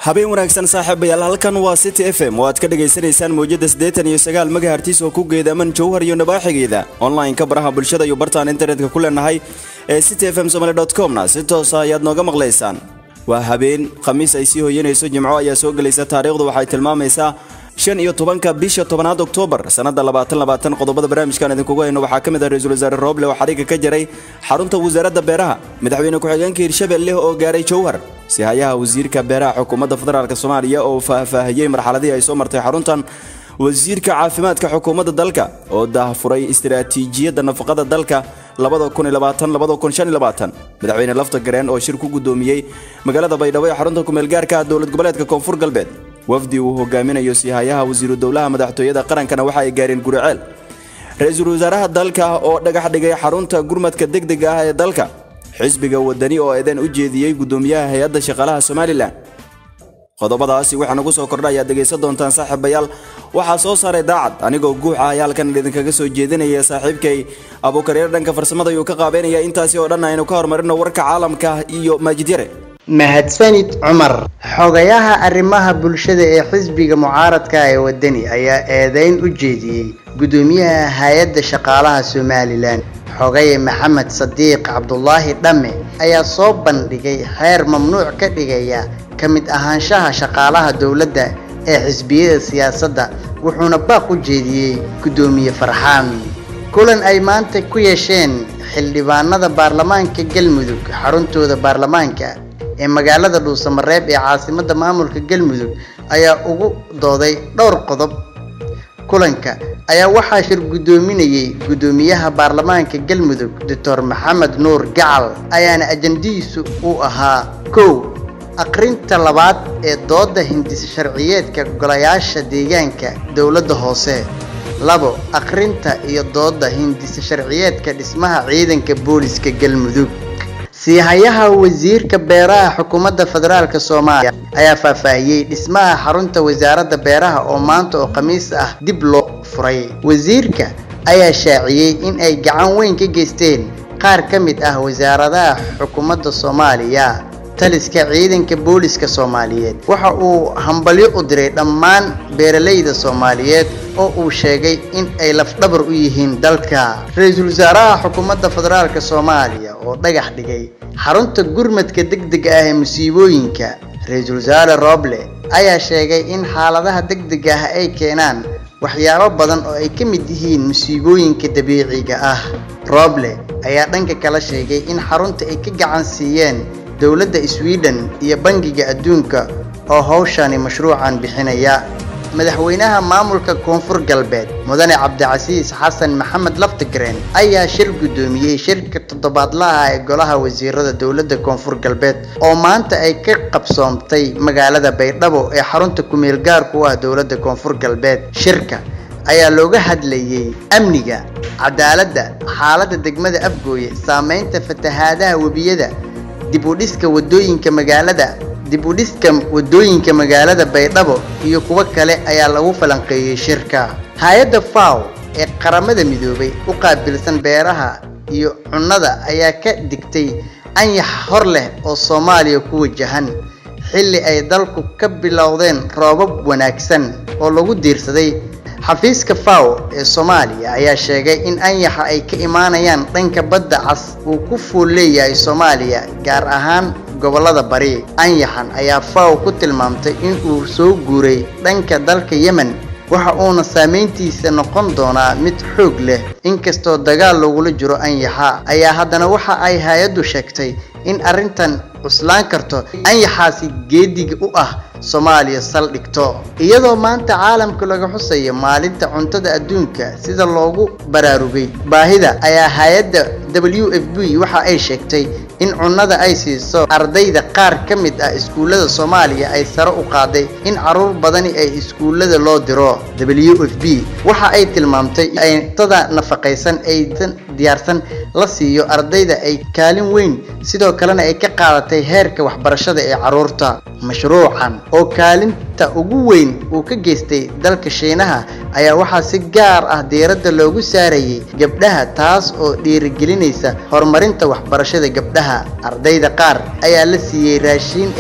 habeen wanaagsan saaxiibayaal halkan waa city f m oo aad ka dhagaysanaysaan mawjada siddeetan iyo sagaal megahertis oo ku geedaaman jowhar iyo nabaaxigeeda online-ka baraha bulshada iyo bartaan internetka ku leenahay ee city f m somaly comna si toosa ayaad nooga maqlaysaan waa habeen khamiis ay sii hoyanayso jimco ayaa soo gelaysa taariikhdu waxay tilmaamaysaa shan iyo tobanka bisha tobanaad oktoobar sannada labaatan labaatan qodobada barnaamijkan idinkugu hayno waxaa ka mid ah ra-iisul wasaare rooble oo xariga ka jaray xarunta wasaaradda beeraha madaxweyne ku-xigeenka hirshabelle oo gaaray jowhar sihayaha wasiirka beeraha xukuumadda federaalk soomaaliya oo faahfaahiyey marxaladihii ay soo martay xaruntan wasiirka caafimaadka xukuumadda dalka oo daahfuray istiraatiijiyadda nafaqada dalka madaxweyne lafta gareen oo shir ku gudoomiyey magaalada baydhabo ee xarunta kumeelgaarka dowlad goboleedka koonfur galbeed wafdi uu hogaaminayo sihayaha wasiiru dowlaha madaxtooyada qarankana waxa ay gaareen guriceel ra-iisul wasaaraha dalka oo dhagax dhigay xarunta gurmadka degdega ah ee dalka xisbiga wadani oo eedan u jeediyey gudoomiyaha hay-adda shaqaalaha somalilan qodobadaasi waxaa nagu soo kordha ayaad dhegaysan doontaan saaxiibayaal waxaa soo saaray daacad anigoo guux ah ayaa halkan idinkaga soo jeedinaya saaxiibkay abuukareer dhanka farsamada ayuu ka qaabeynaya intaasi oo dhan aynu ka horumarino warka caalamka iyo maajid yare mahadsanid cumar xogayaha arrimaha bulshada ee xisbiga mucaaradka ee wadani ayaa eedeyn u jeediyey gudoomiyaha hay-adda shaqaalaha somalilan xogaye maxamed sadiiq cabdulaahi dhamme ayaa soo bandhigay xeer mamnuuc ka dhigaya ka mid ahaanshaha shaqaalaha dowladda ee xisbiyada siyaasadda wuxuuna baaq u jeediyey gudoomiye farxaan kulan ay maanta ku yeesheen xildhibaanada baarlamaanka galmudug xaruntooda baarlamaanka ee magaalada dhuusamareeb ee caasimadda maamulka galmudug ayaa ugu dooday dhowr qodob kulanka ayaa waxaa shir guddoominayey guddoomiyaha baarlamaanka galmudug doctor maxamed nuur gacal ayaana ajandihiisu uu ahaa kow aqrinta labaad ee dooda hindis sharciyeedka golayaasha deegaanka dowladda hoose labo aqrinta iyo dooda hindis sharciyeedka dhismaha ciidanka booliska galmudug siihayaha wasiirka beeraha xukuumadda federaalk soomaaliya ayaa faahfaahiyey dhismaha xarunta wasaaradda beeraha oo maanta oo khamiis ah dib loo furay wasiirka ayaa shaaciyey in ay gacan weyn ka geysteen qaar ka mid ah wasaaradaha xukuumadda soomaaliya taliska ciidanka booliska soomaaliyeed waxa uu hambalyo u diray dhammaan beeralayda soomaaliyeed oo uu sheegay in ay lafdhabar u yihiin dalka ra-iisul wasaaraha xukuumadda federaalk soomaaliya oo dhagax dhigay xarunta gurmadka degdega ah ee musiibooyinka ra-iisul wasaare rooble ayaa sheegay in xaaladaha degdega ah ay keenaan waxyaabo badan oo ay ka mid yihiin musiibooyinka dabiiciga ah rooble ayaa dhanka kala sheegay in xarunta ay ka gacan siiyeen dowladda sweden iyo bangiga adduunka oo hawshani mashruucan bixinaya madaxweynaha maamulka koonfur galbeed mudane cabdicasiis xasan maxamed laftigreen ayaa shir guddoomiyey shirka toddobaadlaha ee golaha wasiirada dowladda koonfur galbeed oo maanta ay ka qabsoomtay magaalada baydhabo ee xarunta kumeel gaarku ah dowladda koonfur galbeed shirka ayaa looga hadlayey amniga cadaaladda xaaladda degmada afgooye saameynta fatahaadaha webiyada dib u dhiska wadooyinka magaalada dib u dhiska wadooyinka magaalada baydhabo iyo kuwo kale ayaa lagu falanqeeyey shirka hay-adda faw ee qaramada midoobay u qaabilsan beeraha iyo cunnada ayaa ka digtay anyax hor leh oo soomaaliya ku wajahan xilli ay dalku ka bilowdeen roobab wanaagsan oo lagu diirsaday xafiiska faw ee soomaaliya ayaa sheegay in anyaxa ay ka imaanayaan dhanka badda cas uu ku fool leeyahay soomaaliya gaar ahaan gobollada bari anyaxan ayaa faw ku tilmaamtay in uu soo guuray dhanka dalka yemen waxa uuna saameyntiisa noqon doonaa mid xoog leh inkastoo dagaal lagula jiro anyaxa ayaa haddana waxa ay hay-addu sheegtay in arrintan cuslaan karto anyaxaasi geediga u ah soomaaliya saldhigto iyadoo maanta caalamka laga xusayo maalinta cuntada adduunka sida loogu baraarugay baahida ayaa hay-adda w f b waxa ay sheegtay in cunnada ay siiso ardayda qaar ka mid ah iskuullada soomaaliya ay sare u qaaday in caruur badani ay iskuullada loo diro w f b waxa ay tilmaamtay in cuntada nafaqaysan aysan diyaarsan la siiyo ardayda ay kaalin weyn sidoo kalena ay ka qaadatay heerka waxbarashada ee carruurta mashruucan oo kaalinta ugu weyn uu ka geystay dalka shiinaha ayaa waxaa si gaar ah diiradda loogu saarayay gabdhaha taas oo dhiirigelinaysa horumarinta waxbarashada gabdhaha ardayda qaar ayaa la siiyey raashiin ay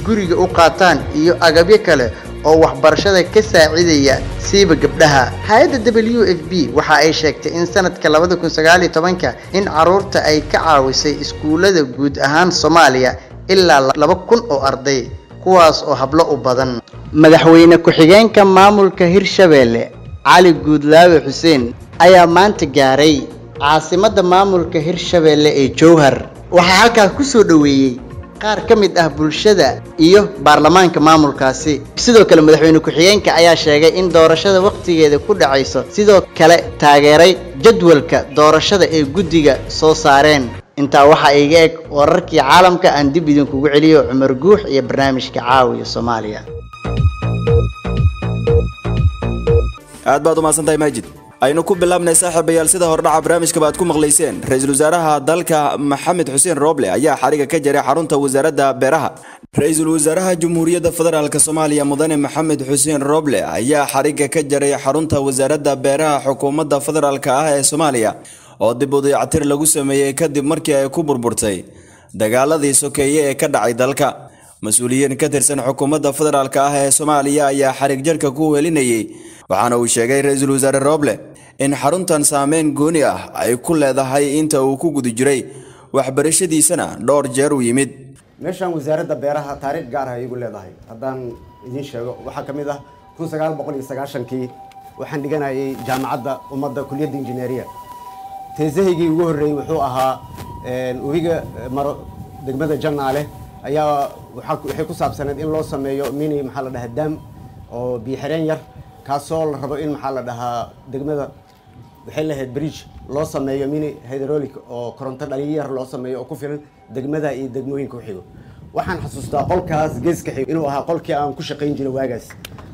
guriga u qaataan iyo agabyo kale oo waxbarashada ka saacidaya siiba gabdhaha hay-adda w f b waxa ay sheegtay in sanadka labada kun sagaaliyo tobanka in caruurta ay ka caawisay iskuullada guud ahaan soomaaliya ilaa laba kun oo arday kuwaas oo hablo u badan madaxweyne ku-xigeenka maamulka hirshabeelle cali guudlaawe xuseen ayaa maanta gaaray caasimadda maamulka hirshabeelle ee jowhar waxaa halkaas ku soo dhoweeyey qaar ka mid ah bulshada iyo baarlamaanka maamulkaasi sidoo kale madaxweyne ku-xigeenka ayaa sheegay in doorashada wakhtigeeda ku dhacayso sidoo kale taageeray jadwalka doorashada ee guddiga soo saareen intaa waxaa iga eg wararkii caalamka aan dib idinkugu celiyo cumar guux iyo barnaamijka caawiya soomaaliya aad baad umahadsantahay maajid aynu ku bilaabnay saaxiibayaal sida hordhaca barnaamijkaba aad ku maqlayseen ra-iisul wasaaraha dalka maxamed xuseen rooble ayaa xariga ka jaray xarunta wasaaradda beeraha ra-iisul wasaaraha jamhuuriyadda federaalk soomaaliya mudane maxamed xuseen rooble ayaa xariga ka jaray xarunta wasaaradda beeraha xukuumadda federaalk ah ee soomaaliya oo dib u dayactir lagu sameeyey kadib markii ay ku burburtay dagaaladii sokeeye ee ka dhacay dalka mas-uuliyiin ka tirsan xukuumadda federaalk ah ee soomaaliya ayaa xarig jarka ku helinayay waxaana uu sheegay ra-iisul wasaare rooble in xaruntan saameyn gooni ah ay ku leedahay inta uu ku guda jiray waxbarashadiisana dhowr jeer u yimid meeshaan wasaaradda beeraha taariikh gaar ah igu leedahay haddaan idiin sheego waxaa ka mid ah kun sagaal boqol iyo sagaashankii waxaan dhiganayay jaamacadda ummadda kuliyadda injineeriya teesahaygii ugu horreeyey wuxuu ahaa webiga maro degmada janaale ayaa waxay ku saabsaneed in loo sameeyo mini maxaa la dhahaa daam oo biyo-xireen yar kaasoo la rabo in maxaa la dhahaa degmada waxay lahayd bridge loo sameeyo mini hydraulic oo koronto dhaliyo yar loo sameeyo oo ku filan degmada iyo degmooyinka u xigo waxaan xasuustaa qolkaas geeska xigo inuu ahaa qolkii aan ku shaqayn jiray waagaas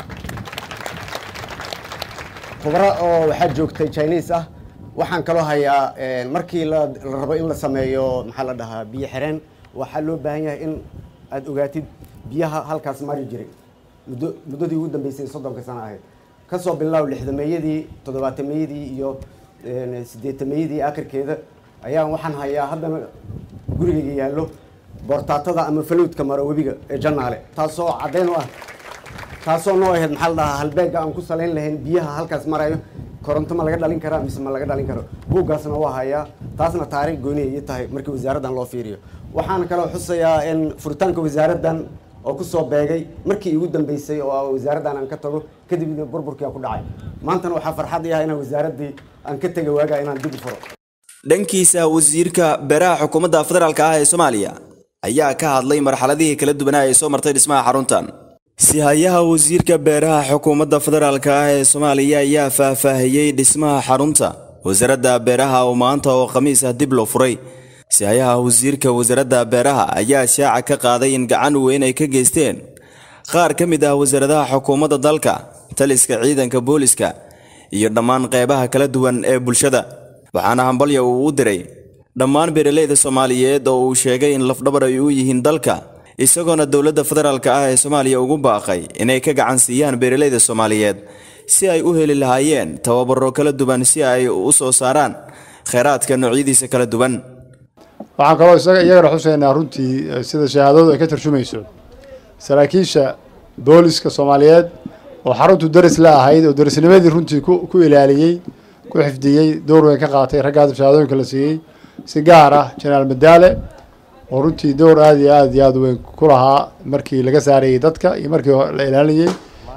khubro oo waxaa joogtay chinese ah waxaan kaloo hayaa markii la rabo in la sameeyo maxaa la dhahaa biyo xireen waxaa loo baahan yahay in aada ogaatid biyaha halkaas mari jiray muddo muddadii ugu dambeysay soddonka sano ahayd kasoo bilow lixdameeyadii toddobaatameyadii iyo sideetameeyadii akhirkeeda ayaan waxaan hayaa haddana gurigayga yaallo boortaatada ama falowdka maro webiga ee janaale taasoo caddeyn u ah taasoo noo ahayd maxaa la dhahaa halbeega aan ku salayn lahayn biyaha halkaas marayo koronto ma laga dhalin karaa mise ma laga dhalin karo buuggaasna waa hayaa taasna taariikh gooniya ii tahay markii wasaaraddan loo fiiriyo waxaan kaloo xusayaa in furitaanka wasaaraddan oo kusoo beegay markii igu dambeysay oo wasaaraddan aan ka tago kadibna burburkii ku dhacay maantana waxaa farxad i ah inaan wasaaraddii aan ka tegay waagaa inaan dib u furo dhankiisa wasiirka beeraha xukuumadda federaalk ah ee soomaaliya ayaa ka hadlay marxaladihii kala duwanaa ee soo martay dhismaha xaruntan si-hayaha wasiirka beeraha xukuumadda federaalk ah ee soomaaliya ayaa faahfaahiyey dhismaha xarunta wasaaradda beeraha oo maanta oo khamiis ah dib loo furay si-hayaha wasiirka wasaaradda beeraha ayaa shaaca ka qaaday in gacan weyn ay ka geysteen qaar ka mid ah wasaaradaha xukuumadda dalka taliska ciidanka booliska iyo dhammaan qeybaha kala duwan ee bulshada waxaana hambalya uu u diray dhammaan beeraleyda soomaaliyeed oo uu sheegay in lafdhabar ay u yihiin dalka isagoona dowladda federaalk ah ee soomaaliya ugu baaqay inay ka gacan siiyaan beeraleyda soomaaliyeed si ay u heli lahaayeen tababaro kala duwan si ay u soo saaraan kheyraadka noocyadiisa kala duwan waxaan kaloo isaga iyagana xuseynaa runtii sida shahaadadu ay ka tarjumayso saraakiisha booliska soomaaliyeed oo xaruntu daris la ahayd oo darisnimadii runtii ku ilaaliyey ku xifdiyey door weyn ka qaatay raggaas shahaadooyinka la siiyey si gaar ah jenaraal madaale oo runtii door aada iyo aada iyo aada weyn ku lahaa markii laga saarayey dadka iyo markii la ilaalinayey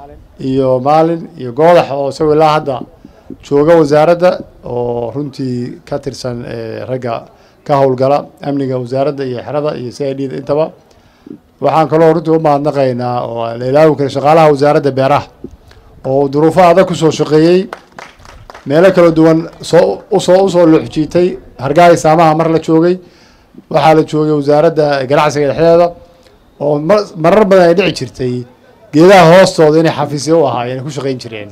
iyo maalin iyo goodax oo isagoo ilaa hadda jooga wasaaradda oo runtii ka tirsan ragga ka howlgala amniga wasaaradda iyo xerada iyo c i d da intaba waxaan kaloo runtii u mahadnaqaynaa oo la ilaawi kara shaqaalaha wasaaradda beeraha oo duruufo adag kusoo shaqeeyey meelo kala duwan soo usoo usoo luxjiitay hargaaga saamaha mar la joogay waxaa la joogay wasaaradda ganacsiga dhexdeeda oo marar badan ay dhici jirtay geedaha hoostooda inay xafiisya u ahaayeen ay ku shaqeyn jireen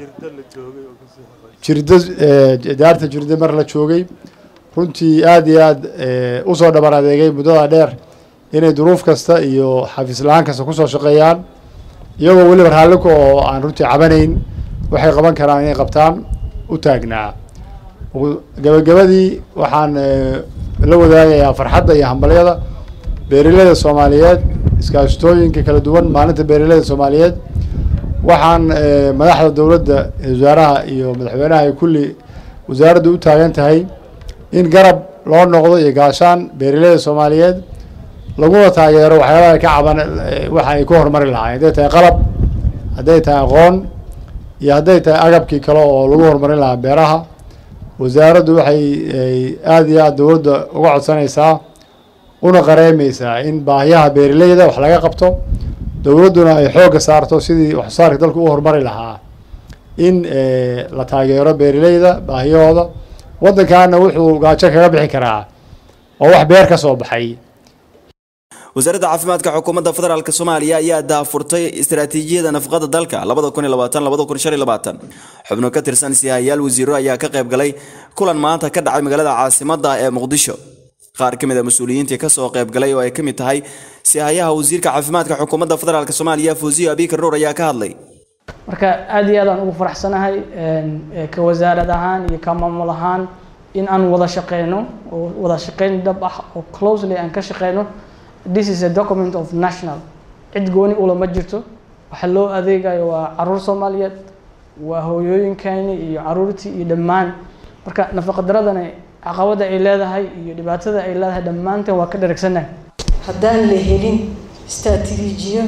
jirdo daarta jirdo mar la joogay runtii aada iyo aada usoo dhabar adeegay muddada dheer inay duruuf kasta iyo xafiis la-aan kasta kusoo shaqeeyaan iyagoo weliba raalliko oo aan runtii cabanayn waxay qaban karaan inay qabtaan u taagnaa gabagabadii waxaan la wadaagayaa farxadda iyo hambalyada beeraleyda soomaaliyeed iskaashatooyinka kala duwan maalinta beeraleyda soomaaliyeed waxaan madaxda dowladda wasaaraha iyo madaxweynaha ay kulli wasaaraddu u taagan tahay in garab loo noqdo iyo gaashaan beeraleyda soomaaliyeed laguna taageero waxyaabaha ka caban waxa ay ku horumari lahaayeen hadday tahay qalab hadday tahay aqoon iyo hadday tahay agabkii kale oo lagu horumarin lahaa beeraha wasaaraddu waxay aada iyo aada dowladda uga codsanaysaa una qareemeysaa in baahiyaha beeraleyda wax laga qabto dowladduna ay xoogga saarto sidii waxsoosaarka dalka u horumari lahaa in la taageero beeraleyda baahiyahooda waddankaana wuxuu gaajo kaga bixi karaa oo wax beer ka soo baxay wasaaradda caafimaadka xukuumadda federaalk soomaaliya ayaa daafurtay istaraatiijiyada nafaqada dalka labada kun iyo labaatan labada kun shan iyo labaatan xubno ka tirsan sihayaal wasiiro ayaa ka qayb galay kulan maanta ka dhacay magaalada caasimadda ee muqdisho qaar ka mid a mas-uuliyiintii kasoo qayb galay oo ay ka mid tahay sihayaha wasiirka caafimaadka xukuumadda federaalk soomaaliya fuusiyo abikar nuur ayaa ka hadlay marka aad iyo aad aan ugu faraxsanahay ka wasaarad ahaan iyo ka maamul ahaan in aan wada shaqeyno oo wada shaqeyn dhab ah oo closely aan ka shaqeyno this is a document of national cid gooni ulama jirto waxa loo adeegayo waa caruur soomaaliyeed waa hooyooyinkani iyo caruurtii iyo dhammaan marka nafaqa daradani caqabada ay leedahay iyo dhibaatada ay leedahay dhammaanteen waa ka dharagsannahay haddaan la helin istraatiijiyo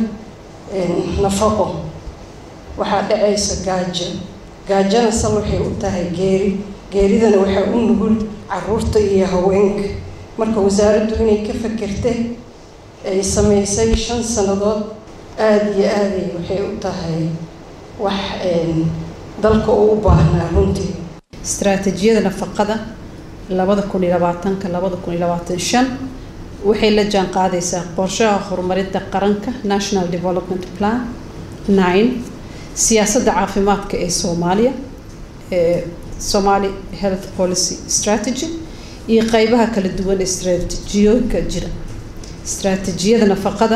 nafaqo waxaa dhacaysa gaajo gaajona sal waxay u tahay geeri geeridana waxaa u nugul caruurta iyo haweenka marka wasaaraddu inay ka fakertay ay sameysay shan sannadood aada iyo aaday waxay u tahay wax dalka uu u baahnaa runtii istaraatiijiyada nafaqada labada kun iyo labaatanka labada kun iyo labaatan shan waxay la jaan qaadaysaa qorshaha horumarinta qaranka national development plan nine siyaasadda caafimaadka ee soomaaliya ee somali health policy strategy iyo qeybaha kala duwan ee istaraatiijiyooyinka jira istaraatiijiyada nafaqada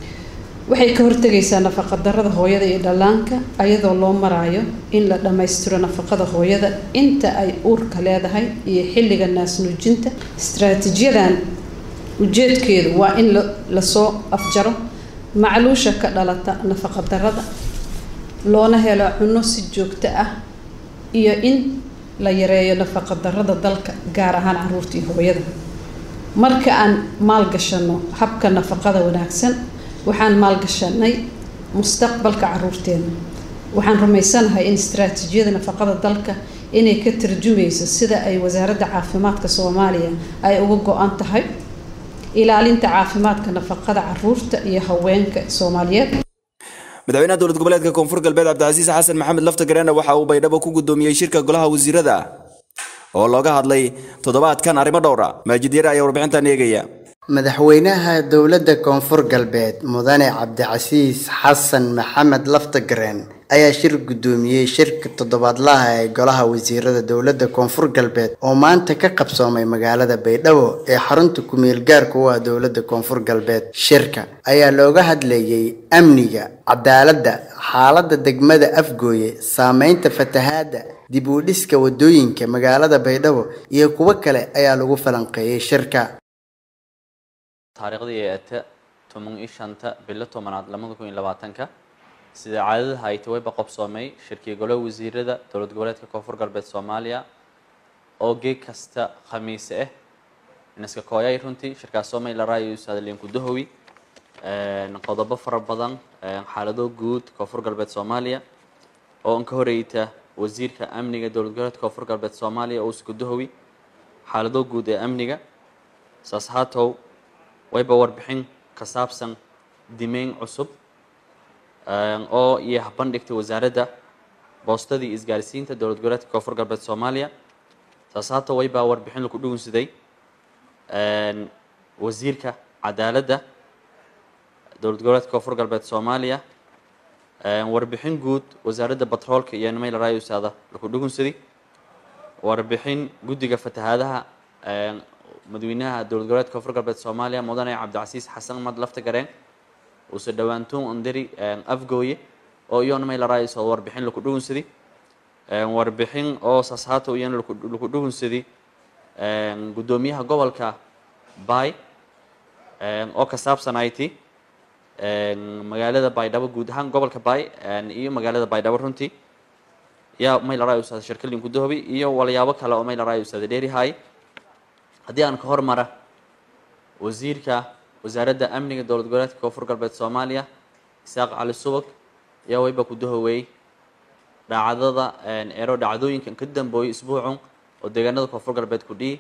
waxay ka hortegaysaa nafaqa darada hooyada iyo dhallaanka ayadoo loo maraayo in la dhammaystiro nafaqada hooyada inta ay uurka leedahay iyo xilliga naasnuujinta istaraatiijiyadan ujeedkeedu waa in lasoo afjaro macluusha ka dhalata nafaqa darada loona helo cunno si joogto ah iyo in la yareeyo nafaqa darada dalka gaar ahaan caruurta iyo hooyada marka aan maalgashano habka nafaqada wanaagsan waxaan maalgashanay mustaqbalka caruurteena waxaan rumaysanahay in istaraatiijiyada nafaqada dalka inay ka tarjumayso sida ay wasaaradda caafimaadka soomaaliya ay uga go-an tahay ilaalinta caafimaadka nafaqada caruurta iyo haweenka soomaaliyeed madaxweynaha dowlad goboleedka koonfur galbeed cabdicasiis xasan maxamed lafta gareena waxa uu baydhabo ku gudoomiyey shirka golaha wasiirada oo looga hadlay toddobaadkan arrimo dhowra maajid yare ayaa warbixintan eegaya madaxweynaha dowladda koonfur galbeed mudane cabdicasiis xasan maxamed laftagareen ayaa shir guddoomiyey shirka toddobaadlaha ee golaha wasiirada dowladda koonfur galbeed oo maanta ka qabsoomay magaalada baydhabo ee xarunta ku-meel gaarka u ah dowladda koonfur galbeed shirka ayaa looga hadlayey amniga cadaaladda xaaladda degmada afgooye saameynta fatahaadda dib u dhiska wadooyinka magaalada baydhabo iyo kuwo kale ayaa lagu falanqeeyey shirka taariikhdii ee ata toban iyo shanta bilo tobanaad labada kun iyo labaatanka sida caadadaha ay tawayba qabsoomay shirkii golaha wasiirada dowlad goboleedka koonfur galbeed soomaaliya oo geeg kasta khamiise ah inaska kooyay runtii shirkaas soomay la raayo usaadaliin kudahowi qodobo fara badan xaalado guud koonfur galbeed soomaaliya oo an ka horeyta wasiirka amniga dowlad goboleedka koonfur galbeed soomaaliya oo iskudahowi xaalado guud ee amniga saas haatow wayba warbixin ka saabsan dimeyn cusub oo iyo bandhigtay wasaaradda boostadii isgaarsiinta dowlad goboleedka koonfur galbeed soomaaliya saas haata waybaa warbixin laku dhugunsaday wasiirka cadaaladda dowlad goboleedka koonfur galbeed soomaaliya warbixin guud wasaaradda batroolka iyo nimayl rayusaada laku dhugunsaday warbixin guddiga fatahaadaha madaxweynaha dowlad goboleedka koonfur galbeed soomaaliya mudane cabdicasiis xasan mad lafta gareen uuse dhowaantoon ondari afgooye oo iyona may la raayso warbixin laku dhugunsaday warbixin oo saasaato iyana laku dhugunsaday guddoomiyaha gobolka bay oo ka saabsan it magaalada baydhabo guud ahaan gobolka baay iyo magaalada baydhabo runtii yaa maylaray ustaad shirkalin gudahobi iyo walyaabo kale oo maylaray ustaad dheerihay haddii aan ka hormara wasiirka wasaaradda amniga dowlad goboleedka koonfur galbeed soomaaliya isaaq cali subag yaa wayba ku dahowey dhacdada ero dhacdooyinkan ka dambeoyay isbuucun oo deegaanada koonfur galbeed ku dhihi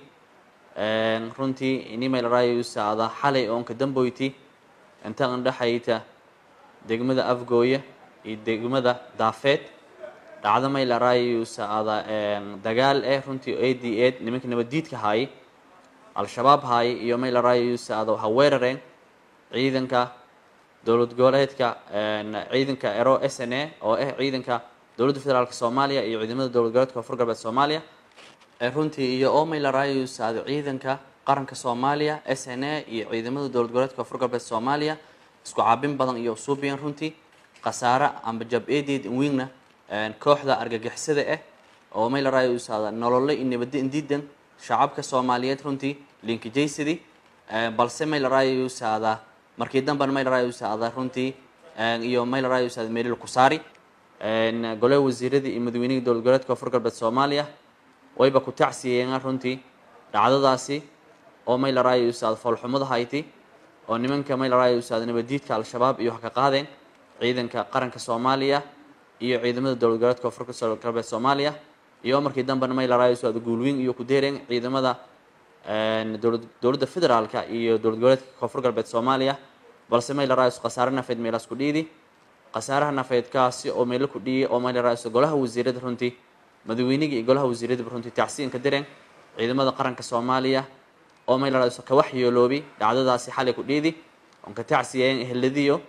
runtii ini maylaray ustaada xalay oon ka damboyti inta andhexayta degmada afgooya iyo degmada daafeed dhacdo maylaray ustaada dagaal eh runtii o a d ed nimanka nabaddiidka haayay al-shabaab haayay iyo maylaray ustaada waxa weerareen ciidanka dowlad goboleedka ciidanka ero s n a oo ah ciidanka dowladda federaalk soomaaliya iyo ciidamada dowlad goboleedka koonfur galbeed soomaaliya runtii iyo oo maylaray ustaada ciidanka qaranka soomaaliya s n a iyo ciidamada dowlad goboleedka koonfur galbeed soomaaliya isku caabin badan iyo usuubiyan runtii khasaare amba jab eedeed inwiigna kooxda argagixisada ah oo maylaray ustaada nolole iyo nabadda indiidan shacabka soomaaliyeed runtii linkijaysadii balse maylaray ustaada markii damban maylaray ustaada runtii iyo maylaray ustaada meelil kusaari golaha wasiiradii iyo madaweynihii dowlad goboleedka koonfur galbeed soomaaliya wayba ku tacsiyeen runtii dhacdadaasi oo maylaray ustaada foolxumada hayti oo nimanka maylaray ustaada nabadiidka al-shabaab iyo wax ka qaadeen ciidanka qaranka soomaaliya iyo ciidamada dowlad goboleedka koonfur galbeed soomaaliya iyo markii dambena maylaray ustaada guulweyn iyo ku deereen ciidamada dowlad dowladda federaalka iyo dowlad goboleedka koonfur galbeed soomaaliya balse maylaray khasaare nafeed meelaas ku dhiidi khasaaraha nafeedkaasi oo meelo ku dhiyay oo maylaray golaha wasiirada runtii madaweynigii iyo golaha wasiiradaba runtii tacsiin ka direen ciidamada qaranka soomaaliya oo maylaray ka waxyeeloobi dhacdadaasi xalay ku dhiidi oon ka tacsiyeen eheladiyo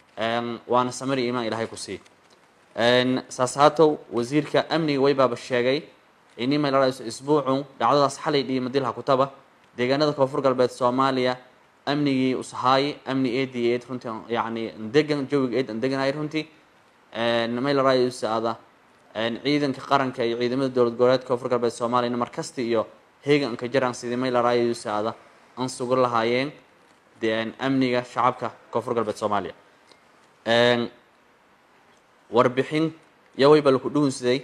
waana samari imaan ilaahay ku sii saas haatow wasiirka amniga waybaaba sheegay ini maylaray isbuucun dhacdadaas xalay dhihi madilha kutaba deegaanada koonfur galbeed soomaaliya amnigii usahaayi amni eed iyo eed runtii yacni ndegan jawiga eed andeganay runtii maylaray usaada ciidanka qaranka iyo ciidamada dowlad goboleedka koonfur galbeed soomaaliyana markasta iyo heegan ka jaraan sidii maylaray usaada an sugan lahaayeen amniga shacabka koonfur galbeed soomaaliya warbixin yawayba laku dhuunsaday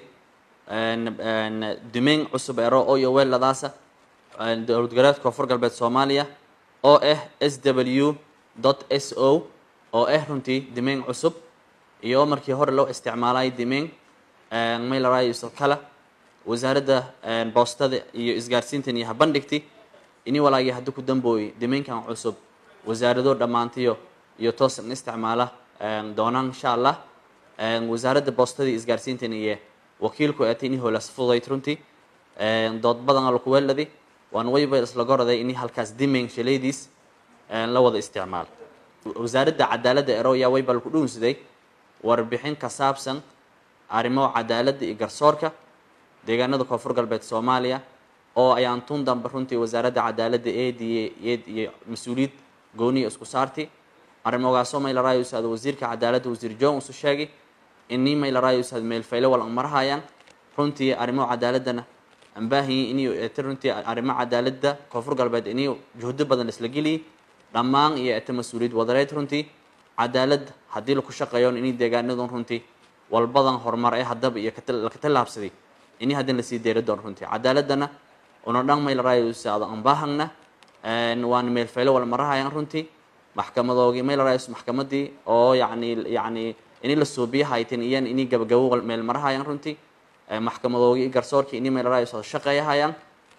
dumeyn cusub ero oo iyo weeladaasa dowlad goboleedka koonfur galbeed soomaaliya oo ah s w dot s o oo ah runtii dimeyn cusub iyo markii hore loo isticmaalay dimeyn maylaray kala wasaaradda boostada iyo isgaarsiintan iyo habandhigti ini walaagii haddi ku dambooyey dimeynkan cusub wasaarado dhammaantiyo iyo toosan isticmaala doonaan insha allah wasaaradda boostada iyo isgaarsiintan iyo wakiilku eetay ini hoolas fudayd runtii dood badan laku weeladi waan wayba isla goraday ini halkaas dimeyn shalaydiis la wada isticmaal wasaaradda cadaaladda ero yaa wayba laku dhuunsaday warbixin ka saabsan arrimo cadaaladda iyo garsoorka deegaanada koonfur galbeed soomaaliya oo ayaan tun dambe runtii wasaaradda cadaaladda eed iyo eed iyo mas-uuliyad gooniya isku saarti arrimogaasoo maylaray usaad wasiirka cadaaladda wasiir john usu sheegay ini maylaray usaad meelfayle wal marahayaan runtii arrimo cadaaladana aan baahanyi inuu eete runtii arrimo cadaaladda koonfur galbeed inuu juhdo badan isla geliyay dhammaan iyo eete mas-uuliyad wadareed runtii cadaalad haddii laku shaqeeyon inay deegaanadun runtii walbadan horumar ee haddaba iyo laka tallaabsaday ini haddin lasii deeri doon runtii cadaaladana una dhan maylarayusaada aan baahagna waana meelfaylo wal marahayaan runtii maxkamadoogii maylarayus maxkamadii oo yacni yacni ini la suubiyahaytin iyan ini gabagabo meel marahayaan runtii maxkamadoogii garsoorkii ini maylarayus shaqeeyahayaan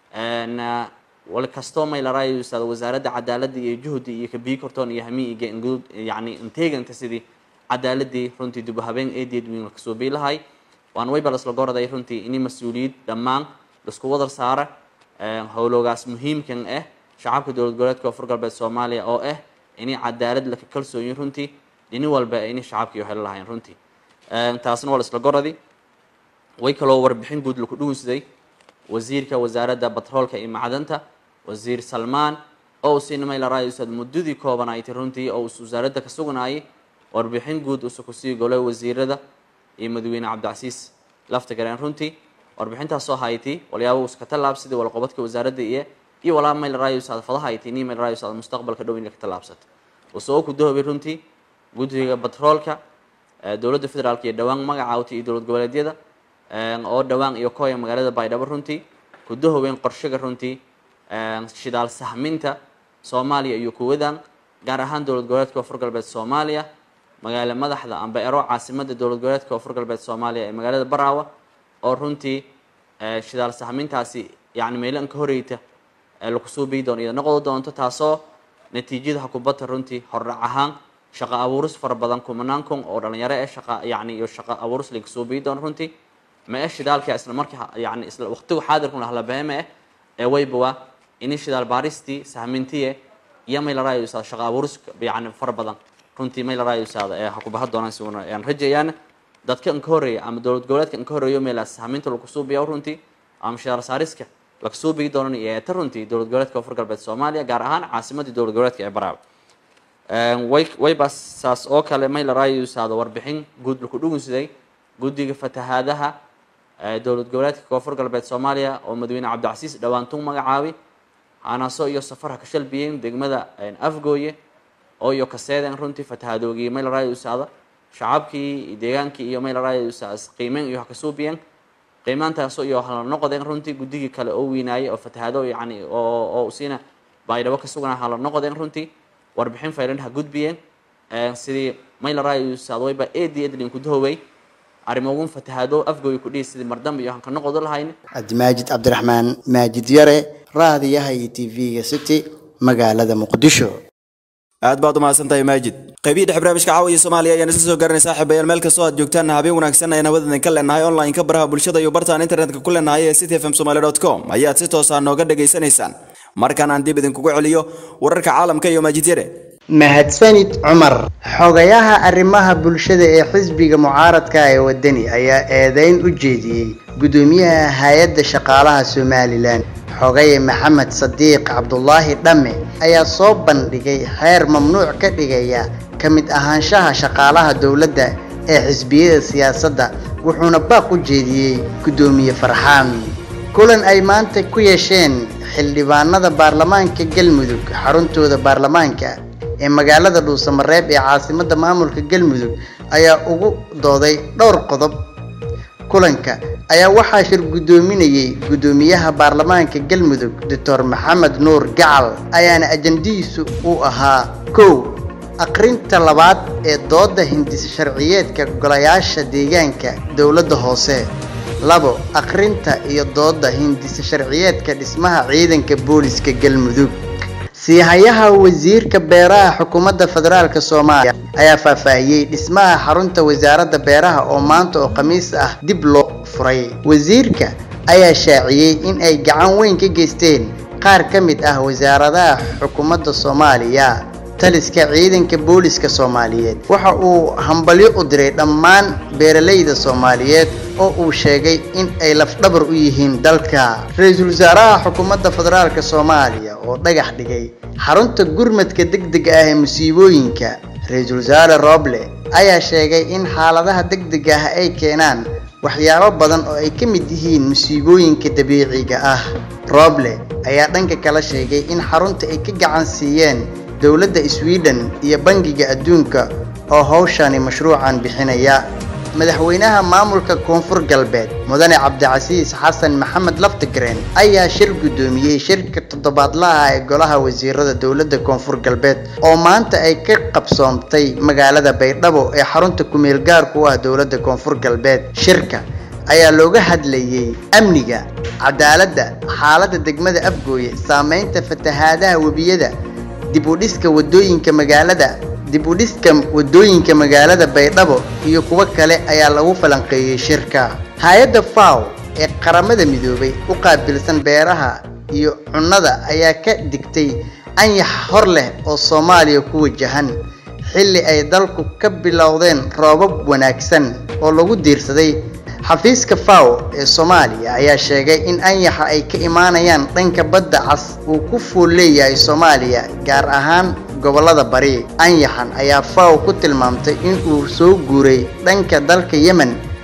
wal kastoo maylarayus wasaaradda cadaaladda iyo juhdi iyo kabii kortoon iyo hami iyo yani inteeganta sidii cadaaladii runtii dib u habeen eedeed wiin la kasuubii lahay waan wayba lasla goraday runtii ini mas-uuliyad dhammaan laisku wadar saara howloogaas muhiimkan ah shacabka dowlad goboleedka koonfur galbeed soomaaliya oo ah inay cadaalad laka kalsooyin runtii dhini walba inay shacabkii helo lahayn runtii taasna waa la isla goradi way kaloo warbixin guud laku dhuunsaday wasiirka wasaaradda batroolka iyo macdanta wasiir salmaan oo u siina maylarayusad muddadii koobanayti runtii oo us wasaaradda ka sugnaayay warbixin guud usa kusii golay wasiirada iyo madaxweyne cabdicasiis lafta gareen runtii warbixintaasoo hayti walyaaba uska tallaabsaday walqobadka wasaaradda iyo iyo walaa maylarayusad fadahayti ni maylarayusad mustaqbalka dhow in ka tallaabsato usoo ku dahobay runtii guddiga batroolka dowladda federaalk iyo dhowaan magacaawta iyo dowlad goboleedyada oo dhowaan iyo kooya magaalada baydhabo runtii kudahoweyn qorshaga runtii shidaal sahminta soomaaliya iyo kuwadan gaar ahaan dowlad goboleedka koonfur galbeed soomaaliya magaalo madaxda amba ero caasimada dowlad goboleedka koonfur galbeed soomaaliya ee magaalada baraawa oo runtii shidaal sahmintaasi yani meelo an ka horeyta lagu suubii doono iyada noqodi doonto taasoo natiijada hakubata runtii hordhac ahaan shaqo abuuris fara badan kumanaan kun oo dhalinyaro ee shaqa yani iyo shaqo abuuris laga suubii doono runtii ma e shidaalka isla markii yani isla waqtigu xaadirkun lahlabeeme eh ee waybawa ini shidaal baaristii sahmintiye iyo may laraayo usaada shaqo abuuris yani fara badan runtii may laraayo usaada ee hakubaha doonaan si una aan rajayaan dadka an ka horeeya ama dowlad goboleedka an ka horeeyo meelaas sahminta lagu suubiya runtii ama shidaal saariska laga suubigi doonan iyo eeta runtii dowlad goboleedka koonfur galbeed soomaaliya gaar ahaan caasimadii dowlad goboleedka ee baraawe way wayba saas oo kale may laraayo usaada warbixin guud laku dhugunsiday guddiga fatahaadaha dowlad goboleedka koonfur galbeed soomaaliya oo madaxweyne cabdicasiis dhawaantung magacaabi hanaaso iyo safarha ka shalbiyeen degmada afgooye oo iyo kaseeden runtii fatahadoogii may laraayo usaada shacabkii deegaankii iyo may laraayo usaada qiimeyn iyo hakasuubiyeen qiimaantaasoo iyo hala noqodeen runtii guddigii kale oo weynaayay oo fatahaado yani oo oo siina baydhabo ka sugnaa hala noqodeen runtii warbixin faylan ha gudbiyeen sidii may laraayo usaada wayba eedi edlin kudahowey arrimogun fatahaado afgooy ku dhihi sidii mardamba iyo hanka noqodo lahayn cabdimaajid cabdiraxmaan maajid yare raadiyaha iyo tv-ga city magaalada muqdisho aad baad umahadsantahay maajid qaybihii dhex barnaamijka caawiya soomaaliya ayaan isla soo garanay saaxiibayaal meel kastoo aad joogtaan habeen wanaagsan ayaan hawadeen ka leenahay online-ka baraha bulshada iyo bartaan internetka ku leenahay ee city fm somaly dot com ayaad si toosaa nooga dhagaysanaysaan markaan aan dib idinkugu celiyo wararka caalamka iyo maajid yare mahadsanid cumar xogayaha arrimaha bulshada ee xisbiga mucaaradka ee wadani ayaa eedeyn u jeediyey gudoomiyaha hay-adda shaqaalaha somalilan xogaye maxamed sadiiq cabdulaahi dhamme ayaa soo bandhigay xeer mamnuuc ka dhigaya ka mid ahaanshaha shaqaalaha dowladda ee xisbiyada siyaasadda wuxuuna baaq u jeediyey gudoomiye farxaan kulan ay maanta ku yeesheen xildhibaanada baarlamaanka galmudug xaruntooda baarlamaanka ee magaalada dhuusamareeb ee caasimadda maamulka galmudug ayaa ugu dooday dhowr qodob kulanka ayaa waxaa shir guddoominayey guddoomiyaha baarlamaanka galmudug doctor maxamed nuur gacal ayaana ajandihiisu uu ahaa kow aqrinta labaad ee doodda hindisa sharciyeedka golayaasha deegaanka dowladda hoose labo aqrinta iyo doodda hindisa sharciyeedka dhismaha ciidanka booliska galmudug siihayaha wasiirka beeraha xukuumadda federaalk soomaaliya ayaa faahfaahiyey dhismaha xarunta wasaaradda beeraha oo maanta oo khamiis ah dib loo furay wasiirka ayaa shaaciyey in ay gacan weyn ka geysteen qaar ka mid ah wasaaradaha xukuumadda soomaaliya taliska ciidanka booliska soomaaliyeed waxa uu hambalyo u diray dhammaan beeralayda soomaaliyeed oo uu sheegay in ay lafdhabar u yihiin dalka ra-iisul wasaaraha xukuumadda federaalk soomaaliya oo dhagax dhigay xarunta gurmadka degdega ah ee musiibooyinka ra-iisul wasaare roble ayaa sheegay in xaaladaha degdega ah ay keenaan waxyaabo badan oo ay ka mid yihiin musiibooyinka dabiiciga ah roble ayaa dhanka kala sheegay in xarunta ay ka gacan siiyeen dowladda sweden iyo bangiga adduunka oo hawshani mashruucan bixinaya madaxweynaha maamulka koonfur galbeed mudane cabdicasiis xasan maxamed laftigreen ayaa shir guddoomiyey shirka toddobaadlaha ee golaha wasiirada dowladda koonfur galbeed oo maanta ay ka qabsoomtay magaalada baydhabo ee xarunta kumeel gaarku ah dowladda koonfur galbeed shirka ayaa looga hadlayey amniga cadaaladda xaaladda degmada afgooye saameynta fatahaadaha webiyada dib u dhiska wadooyinka magaalada dib u dhiska wadooyinka magaalada baydhabo iyo kuwo kale ayaa lagu falanqeeyey shirka hay-adda faw ee qaramada midoobay u qaabilsan beeraha iyo cunnada ayaa ka digtay anyax hor leh oo soomaaliya ku wajahan xilli ay dalku ka bilowdeen roobab wanaagsan oo lagu diirsaday xafiiska faw ee soomaaliya ayaa sheegay in anyaxa ay ka imaanayaan dhanka badda cas uu ku fool leeyahay soomaaliya gaar ahaan gobollada bari anyaxan ayaa faw ku tilmaamtay in uu soo guuray dhanka dalka yemen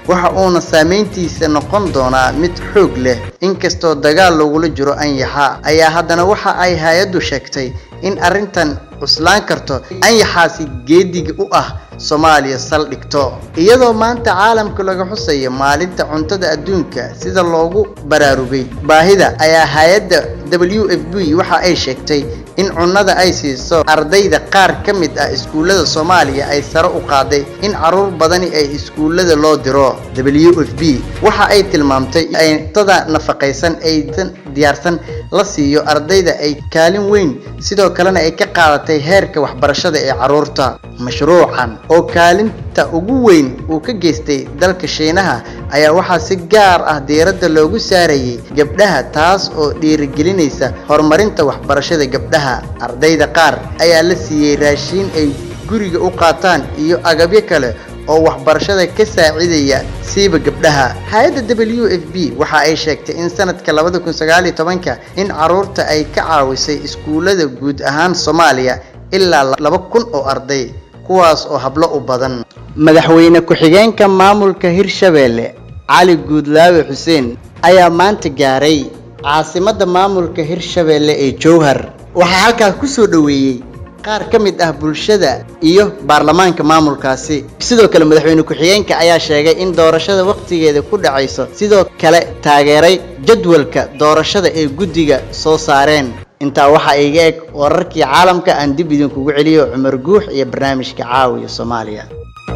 waxa uuna saameyntiisa noqon doonaa mid xoog leh inkastoo dagaal lagula jiro anyaxa ayaa haddana waxa ay hay-addu sheegtay in arrintan cuslaan karto anyaxaasi geediga u ah soomaaliya saldhigto iyadoo maanta caalamka laga xusayo maalinta cuntada adduunka sida loogu baraarugay baahida ayaa hay-adda w f b waxa ay sheegtay in cunnada ay siiso ardayda qaar ka mid ah iskuullada soomaaliya ay sare u qaaday in caruur badani ay iskuullada loo diro w f b waxa ay tilmaamtay in cuntada nafaqaysan aysan diyaarsan la siiyo ardayda ay kaalin weyn sidoo kalena ay ka qaadatay heerka waxbarashada ee caruurta mashruucan oo kaalinta ugu weyn uu ka geystay dalka shiinaha ayaa waxaa si gaar ah diiradda loogu saarayay gabdhaha taas oo dhiirigelinaysa horumarinta waxbarashada gabdhaha ardayda qaar ayaa la siiyey raashiin ay guriga u qaataan iyo agabyo kale oo waxbarashada ka saacidaya siiba gabdhaha hay-adda w f b waxa ay sheegtay in sanadka labada kun sagaal iyo tobanka in caruurta ay ka caawisay iskuullada guud ahaan soomaaliya ilaa laba kun oo arday kuwaas oo hablo u badan madaxweyne ku-xigeenka maamulka hirshabeelle cali guudlaawe xuseen ayaa maanta gaaray caasimadda maamulka hirshabeelle ee jowhar waxaa halkaas ku soo dhoweeyey qaar ka mid ah bulshada iyo baarlamaanka maamulkaasi sidoo kale madaxweyne ku-xigeenka ayaa sheegay in doorashada wakhtigeeda ku dhacayso sidoo kale taageeray jadwalka doorashada ee guddiga soo saareen intaa waxaa iga eg wararkii caalamka aan dib idinkugu celiyo cumar guux iyo barnaamijka caawiya soomaaliya